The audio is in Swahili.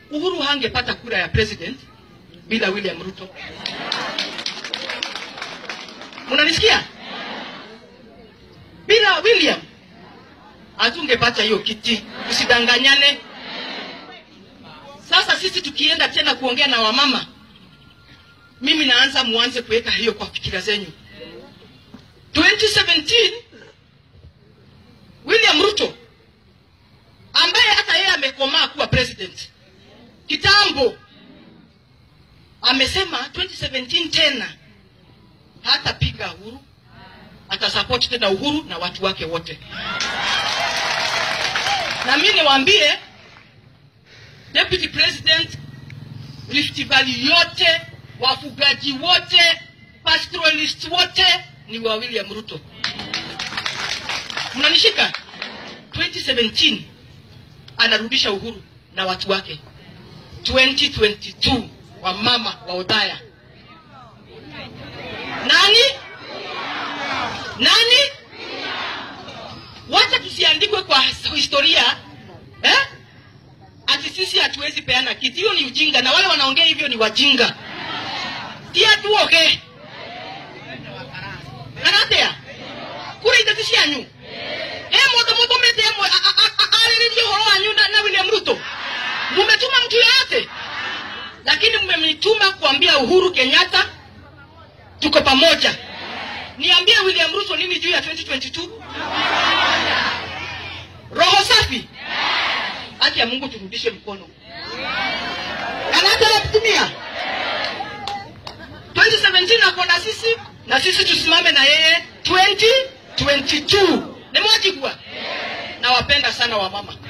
Uhuru hangepata kura ya president bila William Ruto. Mnanisikia? Bila William hatungepata hiyo kiti, usidanganyane. Sasa sisi tukienda tena kuongea na wamama, mimi naanza muanze kuweka hiyo kwa fikira zenyu. 2017 William Ruto ambaye hata yeye amekomaa kuwa president kitambo, amesema 2017 tena hatapiga Uhuru, atasupport tena Uhuru na watu wake wote. Na mimi niwaambie deputy president, Rift Valley yote, wafugaji wote, pastoralist wote ni wa William Ruto. Mnanishika? 2017 anarudisha Uhuru na watu wake. 2022 wa mama wa Odhaya nani nani? Wacha tusiandikwe kwa historia eh? Ati sisi hatuwezi peana kiti. Hiyo ni ujinga, na wale wanaongea hivyo ni wajinga. tia tuoge karatea kura itatu cianyu he mundu mutumite ariririe uhoro wanyu na, na William Ruto mumetuma mtu yoyote, lakini mmemituma kuambia Uhuru Kenyatta tuko pamoja. Niambie William Ruto nini juu ya 2022? Roho safi. Haki ya Mungu turudishe mkono. Anataka kutumia 2017 ako na sisi na sisi tusimame na yeye 2022. Nimewajibua. Nawapenda sana wamama.